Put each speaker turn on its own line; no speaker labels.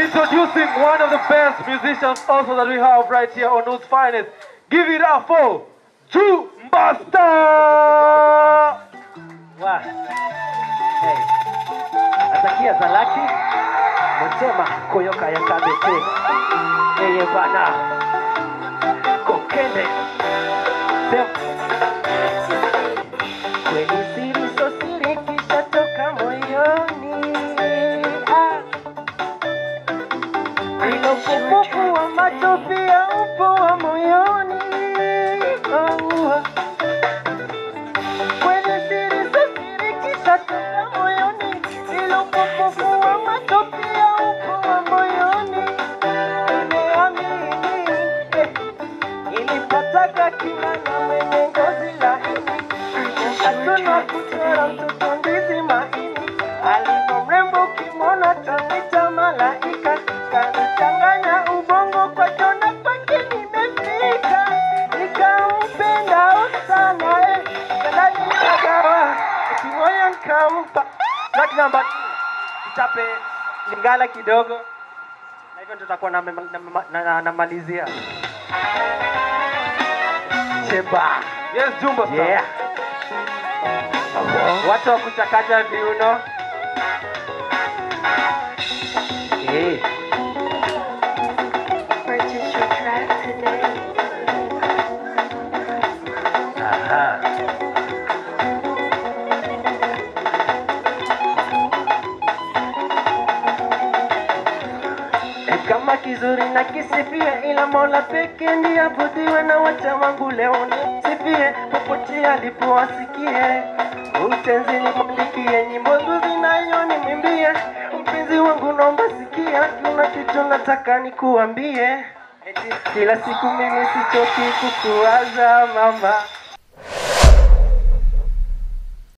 Introducing one of the best musicians also that we have right here on News Finest. Give it up for Drew Master!
Wa. Hey. Atakia Zalaki Mutema Koyoka ya Kabete Yeye bana Kokende Sem Kweli siri so siri kisha toka moyoni ah. Ilo kupupu wa macho pia upo wa moyoni oh. Kwenye siri za siri kisha toka moyoni, ilo upofu wa macho pia upo wa moyoni. Nimeamini eh, nilipotaka kila na mwenye ngozi laini, hatuna kuchora mtoto ndizi maini, alivyo mrembo ukimwona tanita malaika, kanichanganya ubongo kwa jona kwake nimefika, nikampenda sana eh, ndani nikagawa, kimoyo nikampa track number two. Chape Lingala kidogo na hivyo ndio tutakuwa namalizia na, na, na, namalizia. Chemba.
Yes, Jumba Star.
Yeah. Watu wa kuchakacha viuno. Eh.
Purchase your track today.
Aha. E kama kizuri na kisifie, ila Mola peke ndiye abudiwe, na wacha wangu leo nisifie, popote alipowasikie utenzi nimwandikie, nyimbo nzuri nayo nimwimbie, mpenzi wangu naomba sikia, kuna kitu nataka nikuambie, eti kila siku mimi sichoki kukuwaza mama